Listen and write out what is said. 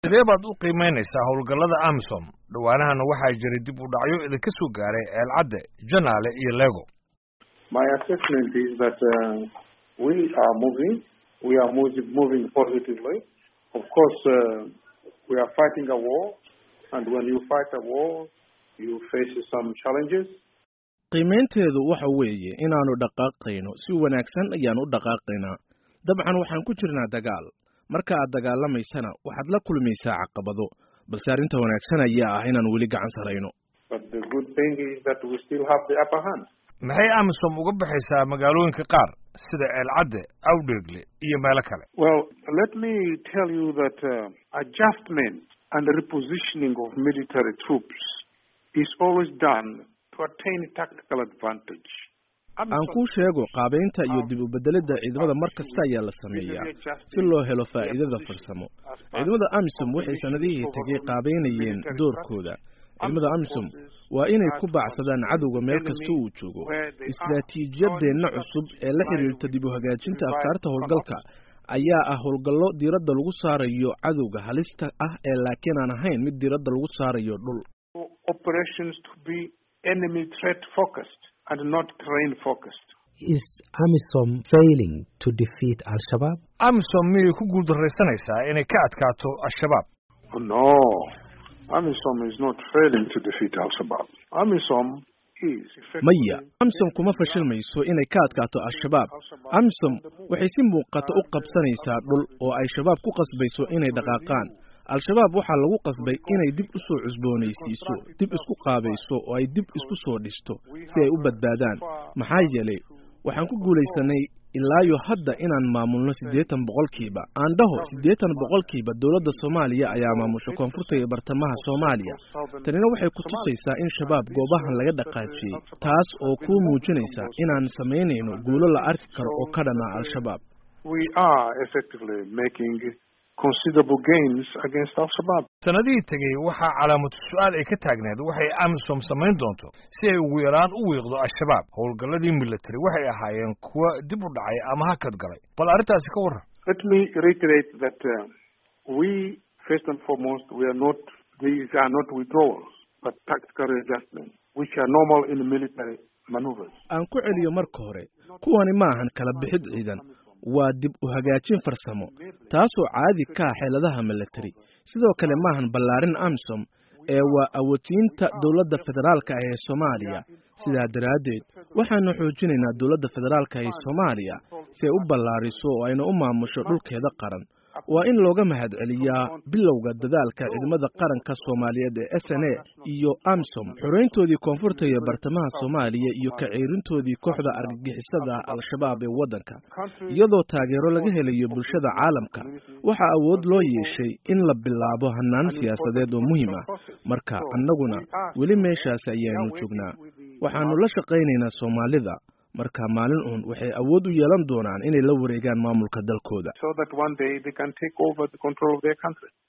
sidee baad u qiimaynaysaa howlgallada amisom dhowaanahana waxaa jiray dib u dhacyo idinka soo gaaray ceelcadde janaale iyo lego My assessment is that uh, we are moving. We are moving, moving positively. Of course, uh, we are fighting a war, and when you fight a war, you face some challenges. qiimaynteedu waxa weeye inaannu dhaqaaqayno si wanaagsan ayaan u dhaqaaqaynaa dabcan waxaan ku jirnaa dagaal marka aad dagaalamaysana waxaad la kulmaysaa caqabado balse arrinta wanaagsan ayaa ah inaan weli gacan sarayno But the good thing is that we still have the upper hand. maxay amisom uga baxaysaa magaalooyinka qaar sida ceelcadde awdheegle iyo meelo kale Well, let me tell you that uh, adjustment and repositioning of military troops is always done to attain tactical advantage. aan kuu sheego qaabaynta iyo dib u bedelidda ciidamada mar kasta ayaa la sameeyaa si loo helo faa'iidada farsamo ciidamada amisom waxay sannadihii tegay qaabaynayeen doorkooda ciidamada amisom waa inay ku baacsadaan cadowga meel kasta uu joogo istaraatiijiyadeenna cusub ee la xidhiirta dib u hagaajinta afkaarta howlgalka ayaa ah howlgallo diiradda lagu saarayo cadowga halista ah ee laakiin aan ahayn mid diiradda lagu saarayo dhul Operations to be enemy threat focused and not terrain focused. Is AMISOM failing to defeat Al-Shabaab? amisom miyay ku guuldarraysanaysaa inay ka adkaato al-shabaab Oh, no, AMISOM is not failing to defeat Al-Shabaab. AMISOM is effectively maya amisom kuma fashilmayso inay ka adkaato al-shabaab amisom waxay si muuqata u qabsanaysaa dhul oo ay shabaab ku qasbayso inay dhaqaaqaan al-shabaab waxaa lagu qasbay inay dib u soo cusboonaysiiso dib isku qaabayso oo ay dib isku soo dhisto si ay u badbaadaan maxaa yeelay waxaan ku guulaysanay ilaayo hadda inaan maamulno siddeetan boqolkiiba aan dhaho siddeetan boqolkiiba dowladda soomaaliya ayaa maamusha koonfurta iyo bartamaha soomaaliya tanina waxay ku tusaysaa in shabaab goobahan laga dhaqaajiyey taas oo kuu muujinaysa inaan samaynayno guulo la arki karo oo ka dhana al-shabaab we are effectively making considerable gains against Al-Shabaab. sannadihii tegey waxaa calaamatu su-aal ay ka taagneed waxay amisom samayn doonto si ay ugu yaraan u wiiqdo al-shabaab howlgalladii military waxay ahaayeen kuwa dib u dhacay ama hakad galay bal arrintaasi ka warran Let me reiterate that uh, we, first and foremost, we are not, these are not withdrawals, but tactical adjustments, which are normal in military maneuvers. aan ku celiyo marka hore kuwani maahan kala bixid ciidan waa dib u hagaajin farsamo taasoo caadi ka ah xeeladaha military sidoo kale maahan ballaarin amisom ee waa awoodsiinta dowladda federaalka ah ee soomaaliya sidaa daraaddeed waxaanu xoojinaynaa dowladda federaalka ee soomaaliya si ay u ballaariso oo ayna u maamusho dhulkeeda qaran waa in looga mahadceliyaa bilowga dadaalka ciidamada qaranka soomaaliyeed ee s n a iyo amisom xoreyntoodii koonfurta iyo bartamaha soomaaliya iyo ka ceerintoodii kooxda argagixisada al-shabaab ee waddanka iyadoo taageero laga helayo bulshada caalamka waxaa awood loo yeeshay in la bilaabo hannaan siyaasadeed oo muhiim ah marka annaguna weli meeshaas ayaanu joognaa waxaannu la shaqaynaynaa soomaalida marka maalin uun waxay awood u yeelan doonaan inay la wareegaan maamulka dalkooda So that one day they can take over the control of their country.